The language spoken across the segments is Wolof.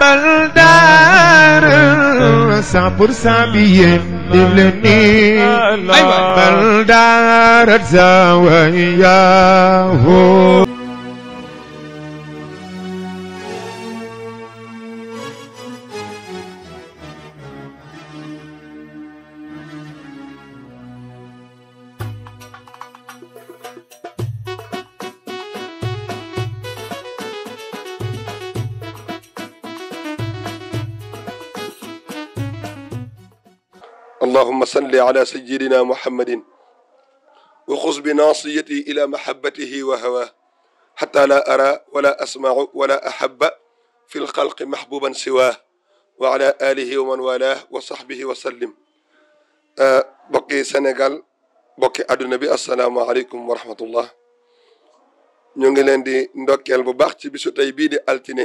bal daara cent pour cent bi yéen def leen nii ay waay bal daara zawayaahu اللهم صل على سيدنا محمد وخذ بناصيتي إلى محبته وهواه حتى لا أرى ولا أسمع ولا أحب في الخلق محبوبا سواه وعلى آله ومن والاه وصحبه وسلم آه بقي سنغال بقي أدنى بي السلام عليكم ورحمة الله ñu ngi leen di ndokkeel bu baax ci bisu tey bii di altine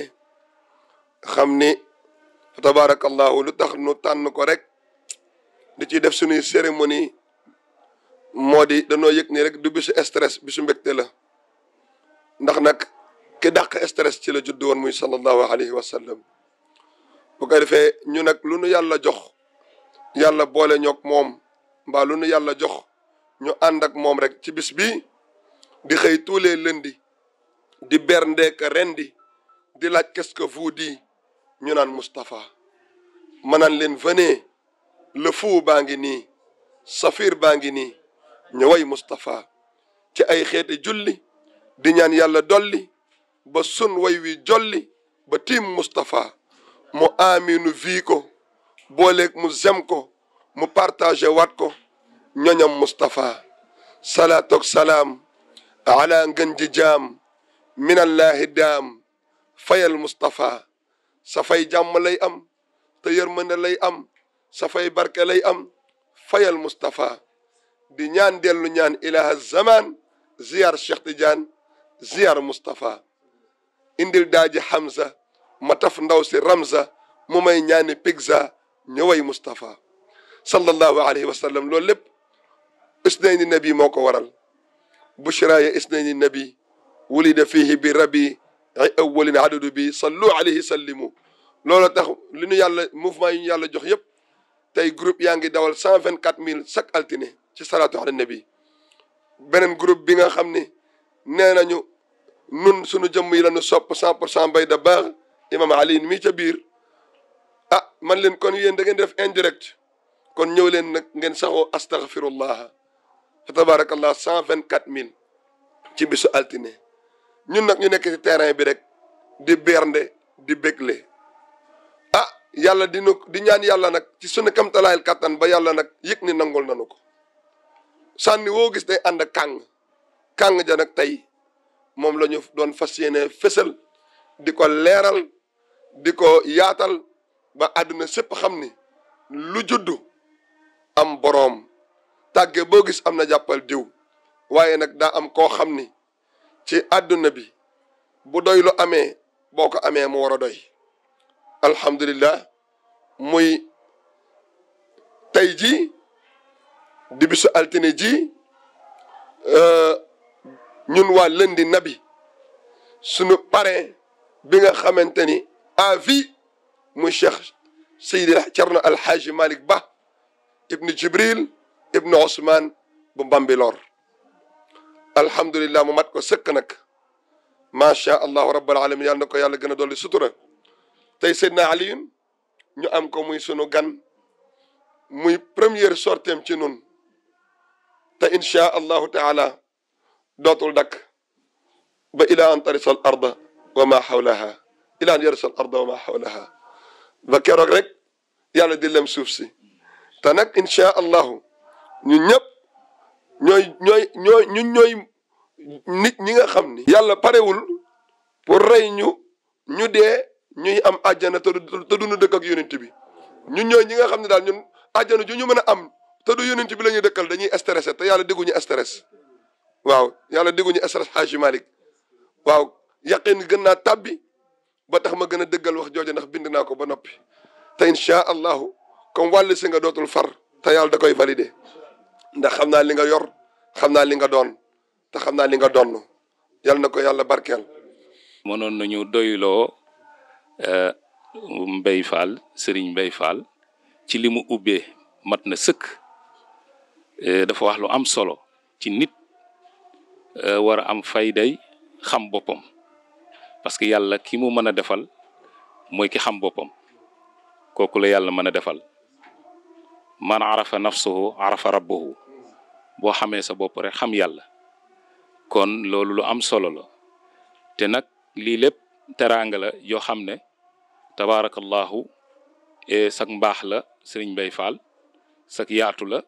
xam ni fa tabarakallahu lu tax nu tànn ko rek di ci def suñuy cérémonie moo di danoo yëg ni rek du bisu stress bisu mbégte la ndax nag ki dàq stress ci la judd woon muy sallallahu alayhi wa sallam bu ko defee ñu nag lu nu yàlla jox yàlla boole ñoog moom mbaa lu nu yàlla jox ñu ànd ak moom rek ci bis bi di xëy tous les lundi di berndeek rendi di laaj qu'est-ce que vous dit ñu naan Moustapha ma naan leen venez le fou baa ngi nii safir baa ngi nii ñu way Moustapha ci ay xeeti julli di ñaan yàlla dolli ba sun way wi jolli ba tiim Moustapha mu aminu vii ko booleeg mu zem ko mu partagé waat ko ñoñam Moustapha salaatoog salaam ala ngën ji jaam minallahi daam fayal Moustapha sa fay jàmm lay am te yërmande lay am sa fay barke lay am fayal Moustapha di ñaan dellu ñaan ilaha zaman ziyar Cheikh Tidiane ziyar Moustapha indil daaji Hamza ma taf ndaw si Ramza mu may ñaani pigza ñëway Moustapha sallallahu alayhi wa sallam loolu lépp isnayni nabi moo ko waral bushraaya isnayni nabi wulida fihi bi rabi ay awwalin adadu bi sallu alayhi sallimu loolu tax li ñu yàlla mouvement yi ñu yàlla jox yëpp tey groupe yaa ngi dawal cent vingt quatre mille chaque altine ci salaatu ala nabi beneen groupe bi nga xam ni nee nañu nun suñu jëmm yi la ñu sopp cent pour cent bay da baax imam ali mii ca biir ah man leen kon yéen da ngeen def indirect kon ñëw leen nag ngeen saxoo astaghfirullah fa tabarakallah cent vingt quatre mille ci bisu altine ñun nag ñu nekk ci terrain bi rek di bernde di bégle ah yàlla dinu di ñaan yàlla nag ci sunu kamtalaayal kàttan ba yàlla nag yëg ni nangul nanu ko sànni woo gis day ànd kàng kàng ja nag tey moom la ñu doon fas yéene fësal di ko leeral di ko yaatal ba àdduna sépp xam ni lu juddu am boroom tàgge boo gis am na jàppal diw waaye nag daa am koo xam ni ci àdduna bi bu doy lu amee boo ko amee mu war a doy alhamdulillah muy tey jii di bisu altine ji ñun waa lëndi nabi sunu parrain bi nga xamante ni à vie muy cheikh Seydi Cerno Alxaaji Malick Ba ibnu Jibril ibnu Ousmane bu Mbambilor alhamdulillah mu mat ko sëkk nag macha allahu rabbal alamin yàlla na ko yàlla gën a dolli sutura tey Seydina Aliyun ñu am ko muy sunu gan muy première sorteem ci nun te inchaa allahu taala dootul dakk ba ila an tarisa al arda wa ma xawlaha ila an yarisa al arda wa ma xawlaha ba keroog rek yàlla di lem suuf si te nag inchaa allahu ñun ñëpp ñooy ñooy ñooy ñun ñooy nit ñi nga xam ni yàlla parewul pour rey ñu ñu dee ñuy am àjjana te du te duñu dëkk ak yonent bi ñun ñooy ñi nga xam ne daal ñun àjjana ju ñu mën a am te du yonent bi la ñuy dëkkal dañuy stressé te yàlla dégguñu stress waaw yàlla dégguñu stress Haaji Malick waaw yaqin gën naa tàbbi ba tax ma gën a dëggal wax jooju ndax bind naa ko ba noppi te incha allahu comme wàll si nga dootul far te yàlla da koy validé ndax xam naa li nga yor xam naa li nga doon te xam naa li nga donn yàlla na ko yàlla barkeel mënoon nañu doyloo Mbay Fall Sëriñ Mbay Fall ci li mu ubbee mat na sëkk dafa wax lu am solo ci nit war a am fayday xam boppam parce que yàlla ki mu mën a defal mooy ki xam boppam kooku la yàlla mën a defal man arafa nafsuhu arafa rabbuhu boo xamee sa bopp rek xam yàlla kon loolu lu am solo la te nag lii lépp teraanga la yoo xam ne tabaarakallahu sak mbaax la sëriñ Mbay Fall sak yaatu la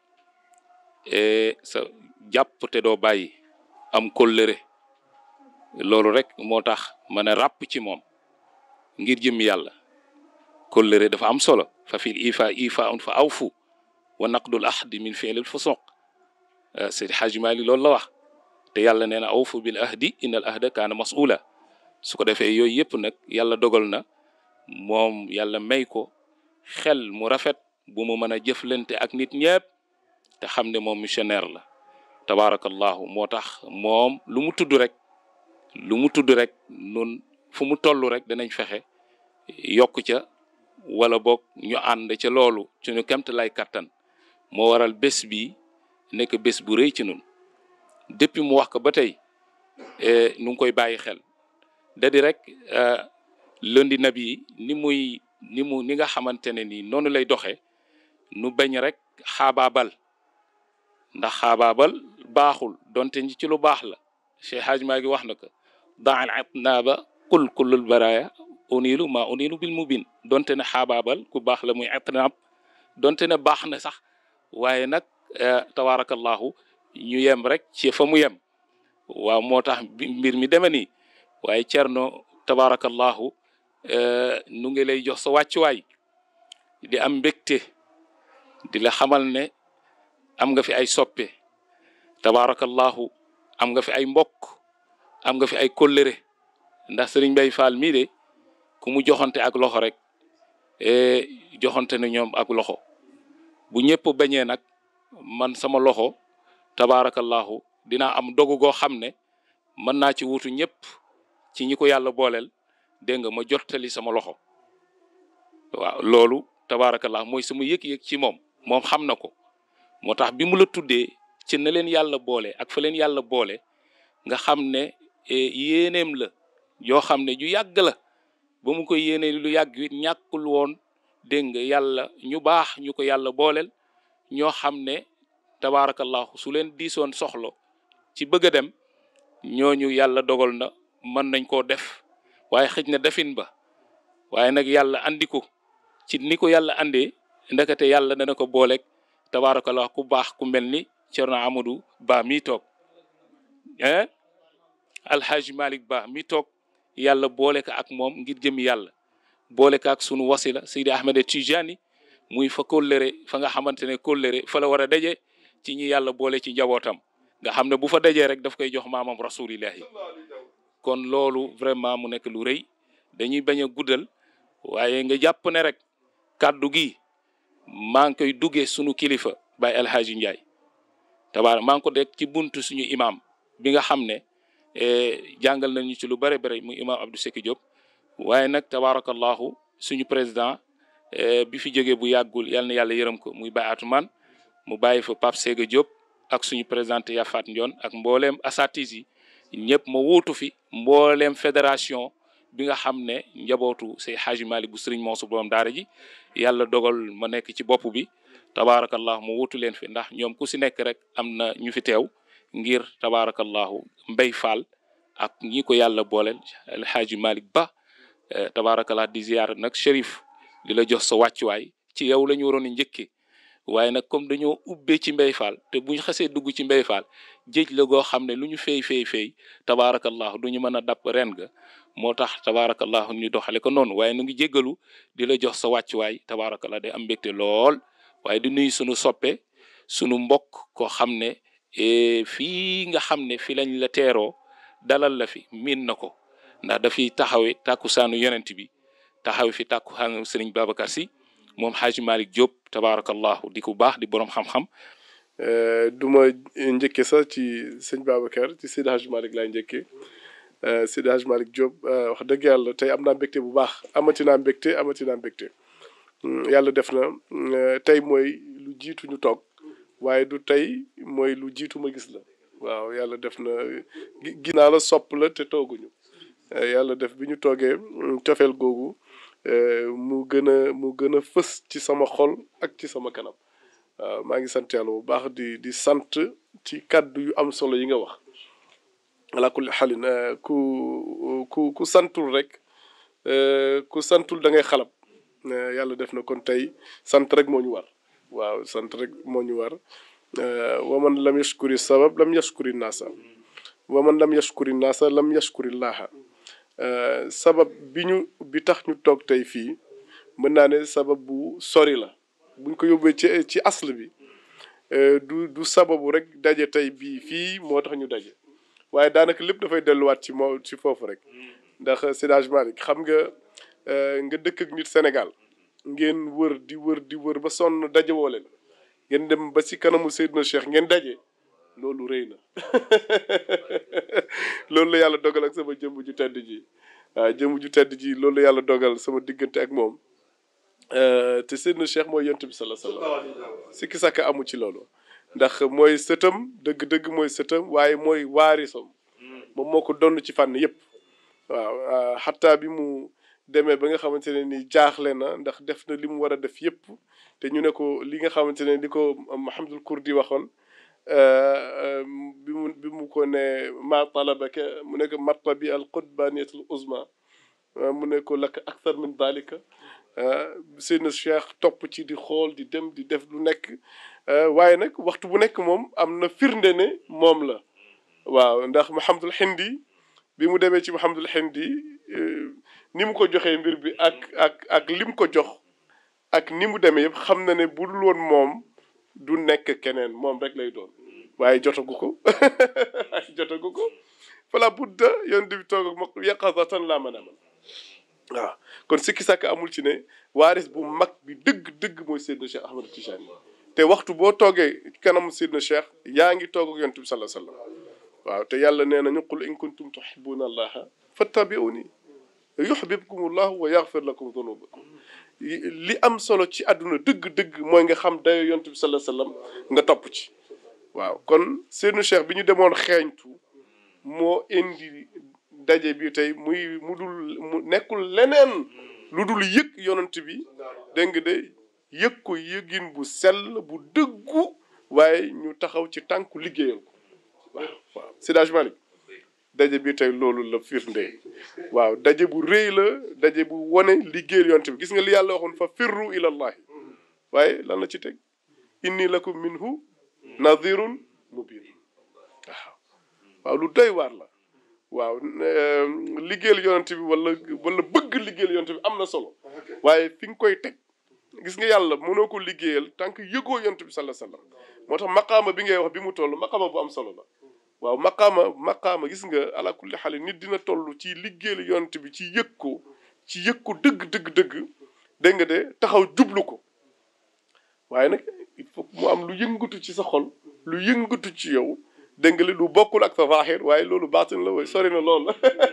sa jàpp te doo bàyyi am kóllëre loolu rek moo tax mën a ràpp ci moom ngir jëm yàlla kóllëre dafa am solo fa fil ifa ifa un fa awfu wa naqdul ahdi min fi'lil fusuq Seydi Hajji Maalik loolu la wax te yàlla nee na awfu bil ahdi innal ahda kaana mas'ula su ko defee yooyu yëpp nag yàlla dogal na moom yàlla may ko xel mu rafet bu mu mën a jëflante ak nit ñëpp te xam ne moom missionnaire la tabaarakallahu moo tax moom lu mu tudd rek lu mu tudd rek nun fu mu toll rek danañ fexe yokk ca wala boog ñu ànd ca loolu ci ñu kemt lay kattan moo waral bés bi nekk bés bu rëy ci nun depuis mu wax ko ba tey nu ngi koy bàyyi xel da di rek lundi nabi ni muy ni mu ni nga xamante ne ni noonu lay doxee nu bañ rek xaabaabal ndax xaabaabal baaxul donte ñi ci lu baax la Cheikh Hadj maa ngi wax na ko daal atnaaba kul kullul baraya unilu ma unilu bil mubin donte ne xaabaabal ku baax la muy atnaab donte ne baax na sax waaye nag tabaarakallahu ñu yem rek ci fa mu yem waaw moo tax mbir mi deme nii waaye cerno tabaarakallahu nu ngi lay jox sa wàccuwaay di am mbégte di la xamal ne am nga fi ay soppe tabaarakallahu am nga fi ay mbokk am nga fi ay kóllëre ndax sëriñ Mbay Fall mii de ku mu joxante ak loxo rek joxante na ñoom ak loxo bu ñëpp bañee nag man sama loxo tabaarakallahu dinaa am dogu goo xam ne mën naa ci wutu ñëpp ci ñi ko yàlla booleel dégg nga ma jottali sama loxo waaw loolu tabaarakallahu mooy sama yëg-yëg ci moom moom xam na ko moo tax bi mu la tuddee ci na leen yàlla boole ak fa leen yàlla boole nga xam ne yéeneem la yoo xam ne ju yàgg la ba mu ko yéene lu yàgg it ñàkkul woon dégg nga yàlla ñu baax ñu ko yàlla booleel ñoo xam ne tabaarakallahu su leen diisoon soxlo ci bëgg a dem ñooñu yàlla dogal na mën nañ koo def waaye xëj na defin ba waaye nag yàlla andi ko ci ni ko yàlla andee ndekete yàlla dana ko booleeg tabaarakallahu ku baax ku mel ni Cerno Amadou Ba mi toog eh Alhaji Malick Ba mi toog yàlla boole ko ak moom ngir jëm yàlla boole ko ak sunu wasila Seydi Ahmed Tijani muy fa kóllëre fa nga xamante ne kóllëre fa la war a daje ci ñi yàlla boole ci njabootam nga xam ne bu fa dajee rek daf koy jox maamam rasulillahi kon loolu vraiment mu nekk lu rëy dañuy bañ a guddal waaye nga jàpp ne rek kàddu gi maa ngi koy duggee sunu kilifa Baye El Hadji Ndiaye tabaar maa ngi ko dégg ci buntu suñu imam bi nga xam ne jàngal nañu ci lu bare bare muy imam Abdou Seki Diop waaye nag tabaarakallahu suñu président bi fi jógee bu yàggul yal na yàlla yërëm ko muy Baye Atoumane mu bàyyi fa Pape Sega Diop ak suñu présidente Yafat Ndion ak mbooleem asatis yi ñëpp ma wuutu fi mbooleem fédération bi nga xam ne njabootu say Hadji Malick bu Serigne Mansour borom daara ji yàlla dogal ma nekk ci bopp bi tabaarakallahu mu wuutu leen fi ndax ñoom ku si nekk rek am na ñu fi teew ngir tabaarakallahu Mbay Fall ak ñi ko yàlla booleel El Hadji Malick Ba tabaarakallah di ziyaar nag Chérif di la jox sa wàccuwaay ci yow la ñu waroon a njëkkee waaye nag comme dañoo ubbee ci Mbay Fall te bu ñu xasee dugg ci Mbay Fall géej la goo xam ne lu ñu fay fay fay tabaarakallah du ñu mën a dàpp ren ga moo tax tabaarakallah ñu doxale ko noonu waaye nu ngi jéggalu di la jox sa wàccuwaay tabaarakallah day am mbégte lool waaye di nuyu sunu soppe sunu mbokk koo xam ne fii nga xam ne fi lañ la teeroo dalal la fi miin na ko ndax dafiy taxawe tàkkusaanu yonent bi taxawe fi tàkkusaanu Sëriñ Babacar Si moom Hadji Malick Diop tabaarakallahu di ku baax di borom xam-xam. du ma njëkkee sax ci sëñ Babacar ci Seydi Hadji Malick laay njëkkee Seydi Hadj Malick Diop wax dëgg yàlla tey am naa mbégte bu baax amati naa mbégte amati naa mbégte yàlla def na tey mooy lu jiitu ñu toog waaye du tey mooy lu jiitu ma gis la waaw yàlla def na gis naa la sopp la te tooguñu yàlla def bi ñu toogee cofeel googu mu gën a mu gën a fës ci sama xol ak ci sama kanam waaw maa ngi sant yàlla bu baax di di sant ci kàddu yu am solo yi nga wax ala kulli xalin ku ku ku santul rek ku santul da ngay xalab yàlla def na kon tey sant rek moo ñu war waaw sant rek moo ñu war wa man lam yashkuri sabab lam yashkuri naasa wa man lam yashkuri naasa lam yashkuri laaha sabab bi ñu bi tax ñu toog tey fii mën naa ne sabab bu sori la buñ ko yóbbee ci ci asl bi du du sababu rek daje tey bii fii moo tax ñu daje waaye daanaka lépp dafay delluwaat ci moo ci foofu rek ndax Seydi Hadj Malick xam nga nga dëkk ak nit Sénégal ngeen wër di wër di wër ba sonn daje woo leen ngeen dem ba ci kanamu Seydina Cheikh ngeen daje loolu rëy na loolu la yàlla dogal ak sama jëmm ju tedd ji waaw jëmm ju tedd ji loolu la yàlla dogal sama diggante ak moom te Seydina Cheikh mooy yonent bi sala sallam sikki sàkk amu ci loolu ndax mooy sëtam dëgg-dëgg mooy sëtam waaye mooy waarisam moom moo ko donn ci fànn yépp waaw xataa bi mu demee ba nga xamante ne ni jaaxle na ndax def na li mu war a def yépp te ñu ne ko li nga xamante ne li ko Mahamadul Kurdi waxoon bi mu bi mu ko ne ma talabaka mu ne ko martabi al qutbaniyat al uzma mu ne ko laka akthar min dalika Seydina Cheikh topp ci di xool di dem di def lu nekk waaye nag waxtu bu nekk moom am na firnde ne moom la waaw ndax Mahamadul Hindi bi mu demee ci Mahamadul Hindi ni mu ko joxee mbir bi ak ak ak lim ko jox ak ni mu demee yëpp xam na ne bu dul woon moom du nekk keneen moom rek lay doon waaye jotagu ko jotagu ko fala budda yoon di toog ak ma yaqazatan laa mën a mën waaw kon sikki sàkk amul ci ne waaris bu mag bi dëgg dëgg mooy Seydina Cheikh Ahmad Tijani te waxtu boo toogee kanamu Seydina Cheikh yaa ngi toog ak yonent bi sallallahu alayhi wasallam waaw te yàlla nee nañu qul in kuntum tuhibbuna allaha fattabi'uni yuhbibkum allahu wa yaghfir lakum dhunubakum li am solo ci àdduna dëgg-dëgg mooy nga xam dayo yonent bi sallallahu alayhi wasallam nga topp ci waaw kon Seydina Cheikh bi ñu demoon xeeñtu moo indi daje bi tey muy mu dul mu nekkul leneen lu dul yëg yonent bi dégg nga de yëg ko yëgin bu sell bu dëggu waaye ñu taxaw ci tànku liggéeyal ko waaw waaw Seydi Hadji Malick daje bi tey loolu la firnde waaw daje bu rëy la daje bu wone liggéeyal yonent bi gis nga li yàlla waxoon fa firru ilallahi waaye lan la ci teg inni lakum minhu nadirun mubin waaw waaw lu doy waar la waaw liggéeyal yonent bi wala wala bëgg liggéeyal yonent bi am na solo waaye fi nga koy teg gis nga yàlla mënoo ko liggéeyal tant que yëgoo yonent bi sallallahu alayhi wasallam moo tax maqaama bi ngay wax bi mu toll maqaama bu am solo la waaw maqaama maqaama gis nga ala kulli xale nit dina toll ci liggéeyal yonent bi ci yëg ko ci yëg ko dëgg dëgg dëgg dégg nga de taxaw jublu ko waaye nag il faut mu am lu yëngatu ci sa xol lu yëngatu ci yow dégg nga li lu bokkul ak sa zahir waaye loolu baatin la way sori na lool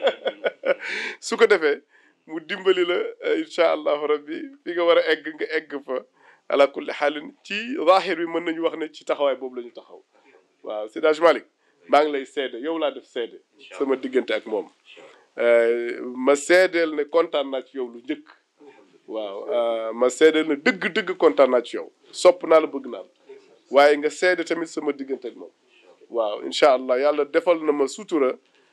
su ko defee mu dimbali la incha allahu rabbi fi nga war a egg nga egg fa ala kulli xaalin ci zahir bi mën nañu wax ne ci taxawaay boobu la ñu taxaw waaw Seydi Hadji Malick maa ngi lay seede yow laa def seede sama diggante ak moom ma seedeel ne kontaan naa ci yow lu njëkk waaw ma seedeel ne dëgg-dëgg kontaan naa ci yow sopp naa la bëgg naa la waaye nga seede tamit sama diggante ak moom waaw incha allah yàlla defal na ma sutura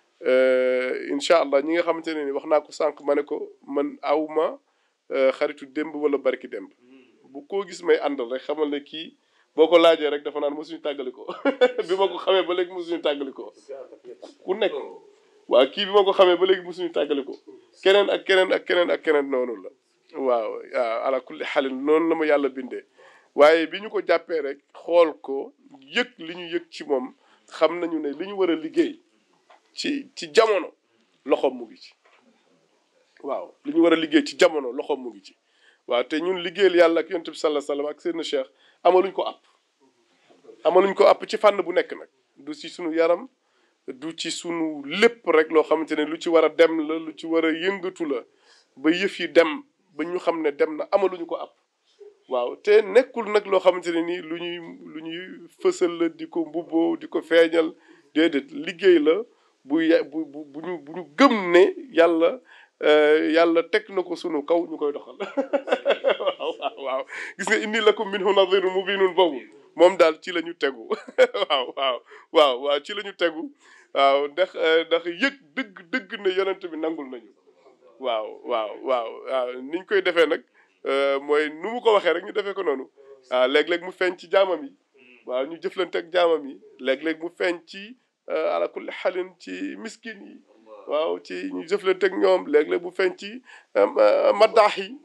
incha allah ñi nga xamante ne ni wax naa ko sànq ma ne ko man aw ma xaritu démb wala barki démb bu koo gis may àndal rek xamal ne kii boo ko laajee rek dafa naan mosuñu tàggali ko bi ma ko xamee ba léegi mosuñu tàggali ko ku nekk waaw kii bi ma ko xamee ba léegi mosuñu tàggali ko keneen ak keneen ak keneen ak keneen noonu la waaw waaw ala kulli xalin noonu la ma yàlla bindee waaye bi ñu ko jàppee rek xool ko yëg li ñu yëg ci moom xam nañu ne li ñu war a liggéey ci ci jamono loxoom mu ngi ci waaw li ñu war a liggéey ci jamono loxoom mu ngi ci waaw te ñun liggéeyal yàlla ak yonent bi sallallahu alayhi wasallam ak seen cheikh amaluñ ko app amaluñ ko app ci fànn bu nekk nag du ci suñu yaram du ci sunu lépp rek loo xamante ne lu ci war a dem la lu ci war a yëngatu la ba yëf yi dem ba ñu xam ne dem na amaluñu ko ab waaw te nekkul nag loo xamante ne nii lu ñuy lu ñuy fësal la di ko mbubboo di ko feeñal déedéet liggéey la bu ya bu bu bu ñu bu ñu gëm ne yàlla yàlla teg na ko sunu kaw ñu koy doxal waaw waaw waaw gis nga inni lakum minhu nadirun mubinun boobu moom daal ci la ñu tegu waaw waaw waaw waaw ci la ñu tegu waaw ndax ndax yëg dëgg dëgg ne yonent bi nangul nañu waaw waaw waaw waaw niñ koy defee nag mooy nu mu ko waxee rek ñu defee ko noonu waaw léeg-léeg mu feeñ ci jaamam yi waaw ñu jëflante ak jaamam yi léeg-léeg mu feeñ ci ala kulli xalin ci miskin yi waaw ci ñu jëflante ak ñoom léeg-léeg mu feeñ ci maddaax yi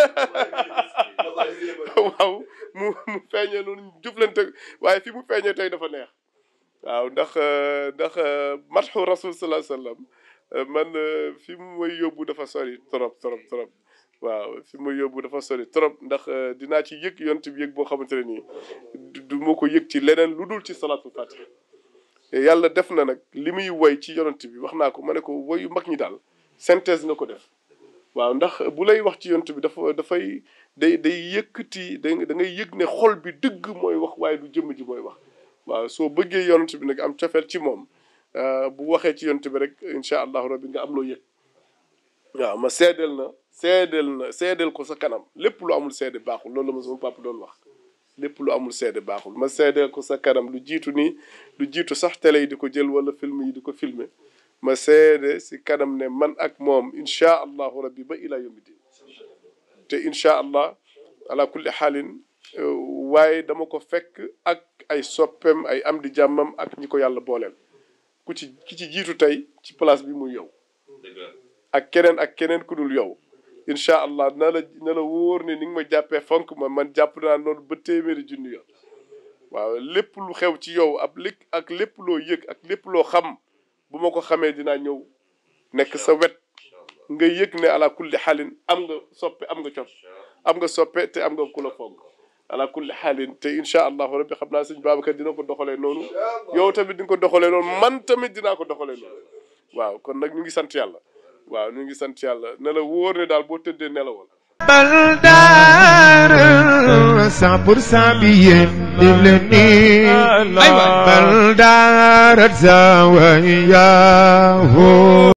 waaw mu mu feeñee noonu ñu jëflante waaye fi mu feeñee tey dafa neex waaw ndax ndax matxu rasul salaa sallam man fi mu may yóbbu dafa sori trop trop trop waaw fi mu may yóbbu dafa sori trop ndax dinaa ci yëg yont bi yëg boo xamante ne nii du ma ko yëg ci leneen lu dul ci salaatul fatiha yàlla def na nag li muy woy ci yonent bi wax naa ko ma ne ko woyu mag ñi daal synthèse nga ko def waaw ndax bu lay wax ci yonent bi dafa dafay day day yëkkati da da ngay yëg ne xol bi dëgg mooy wax waaye du jëmm ji mooy wax waaw soo bëggee yonent bi nag am cofeel ci moom bu waxee ci yonent bi rek incha allahu rabbi nga am loo yëg waaw ma seedeel na seedeel na seedeel ko sa kanam lépp lu amul seede baaxul loolu la ma sama papa doon wax lépp lu amul seede baaxul ma seedeel ko sa kanam lu jiitu nii lu jiitu sax télé yi di ko jël wala film yi di ko filmer ma seede si kanam ne man ak moom incha allahu rabbi ba ila yawmi din te incha allah ala kulli xaalin waaye dama ko fekk ak ay soppem ay am di jàmmam ak ñi ko yàlla booleel ku ci ki ci jiitu tey ci place bi muy yow ak keneen ak keneen ku dul yow incha allah na la na la wóor ne ni nga ma jàppee fonk ma man jàpp naa noonu ba téeméeri junni yoon waaw lépp lu xew ci yow ab lépp ak lépp loo yëg ak lépp loo xam bu ma ko xamee dinaa ñëw nekk sa wet nga yëg ne ala kulli xaalin am nga soppe am nga cot am nga soppe te am nga ku la fonk ala kulli xaalin te incha allahu rabbi xam naa sëñ Babacar dina ko doxalee noonu yow tamit di nga ko doxalee noonu man tamit dinaa ko doxalee noonu waaw kon nag ñu ngi sant yàlla waaw ñu ngi sant yàlla ne la wóor ne daal boo tëddee nelawal bal daara cent pour cent bi yéen def leen nii bal daara zawayahu